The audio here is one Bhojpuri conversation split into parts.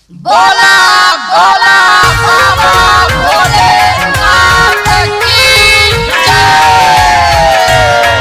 बोला बोला बाबा भोलेनाथ की जय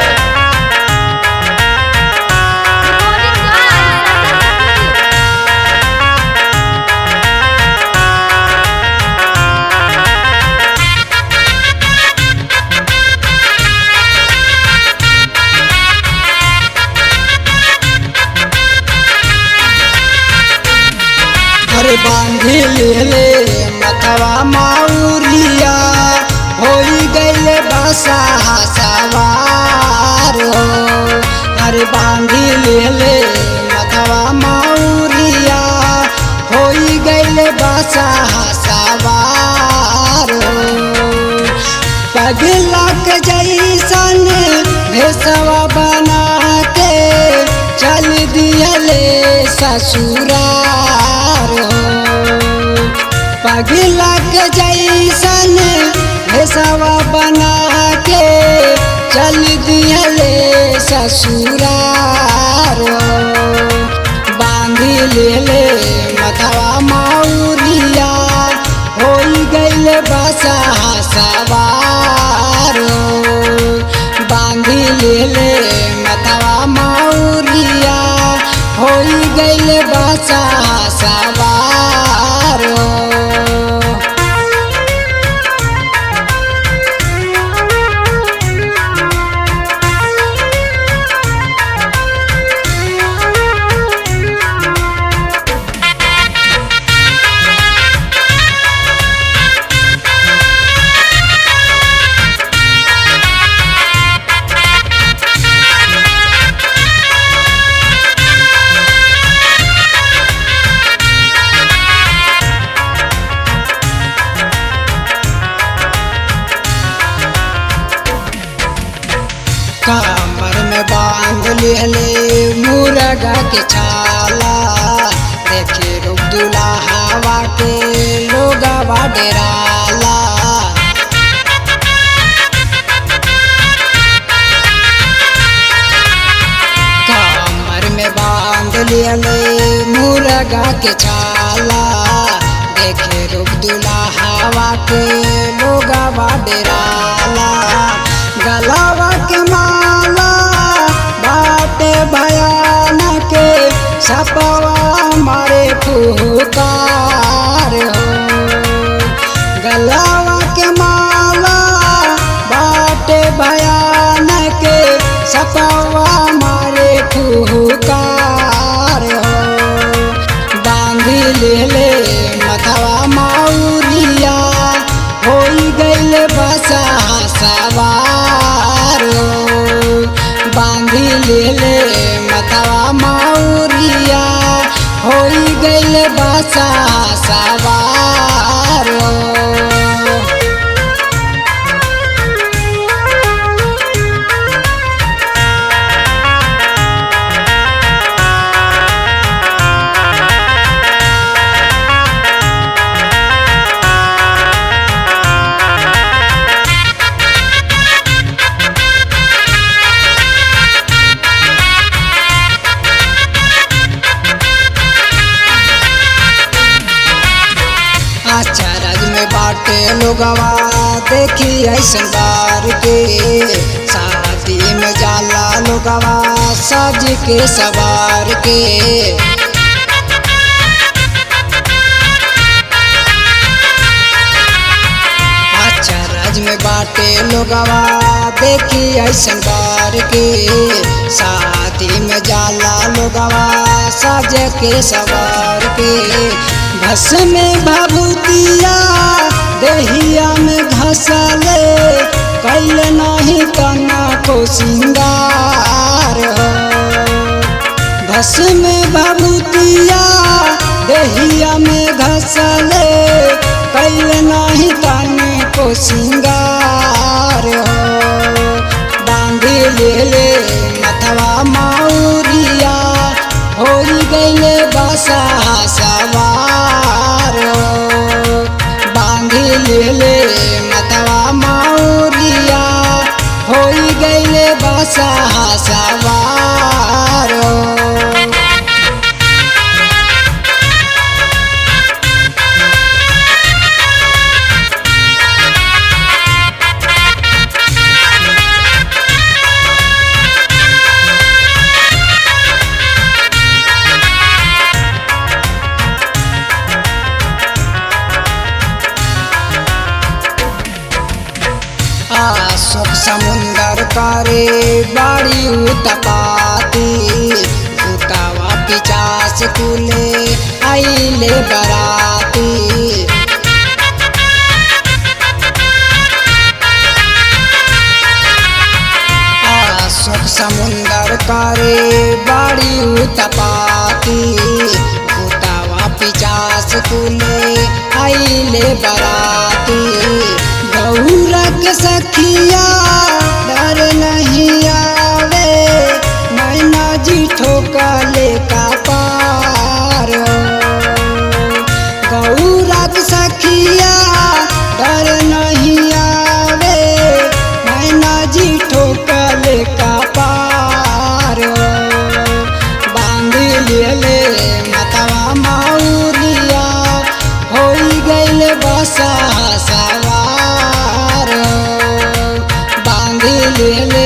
अरे बांधी ले मतवा माउरिया होई गईले बसा सवार हो अरे बांधी ले मतवा माउरिया होई गईले बसा सवार हो पगला के जैसन भेसवा बना के चल दियले ससुरार हो पगला के जैसन भेसवा बना के चल दियले ससुरार हो बांधी लेले मथवा माउरिया होई गईले बसा सवार बांधी लेले मथवा माउरिया होई गईले बसा सवार कमर में बांध लेले मुर्गा के छाला देखे रुक दुला हवा के लोगवा डेराला कमर में बांध लेले मुर्गा के छाला देखे रुक दुला हवा के लोगवा डेराला गलावा के माला बाटे भयानक सपवा मारे फुकार हो गलावा के माला बाटे भयानक सपवा मारे फुकार हो बांधी लेले मथवा माउरिया होई गईले बसा सवार बांधी लेले मतवा माउरिया होई गईले बसा सवार अचरज में बाटे लोगवा देखी ऐसन बार के शादी में जाला लोगवा सज के सवार के अचरज में बाटे लोगवा देखी ऐसन बार के शादी में जाला लोगवा सज के सवार के भस में भभूतिया देहिया में घसले कैल नहीं कना को सिंगार हो भस में भभूतिया देहिया में घसले कैल नहीं कने को सिंगार हो बांधी लेले मथवा माउरिया होई गईले बसा सवार बांधी लेले मतवा माउरिया होई गईले बसा सवार उतपाती भूतावा पिचास कुले आइले बराती अशोक समुंदर करे बाड़ी उतपाती भूतावा पिचास कुले आइले बराती गौरक सखिया डर नहीं आवे मैना जी ठोकले का पार गौरक सखिया डर नहीं आवे मैना जी ठोकले का पार बांध ले मतवा माउरिया हो गइल बसा सवार बांध ले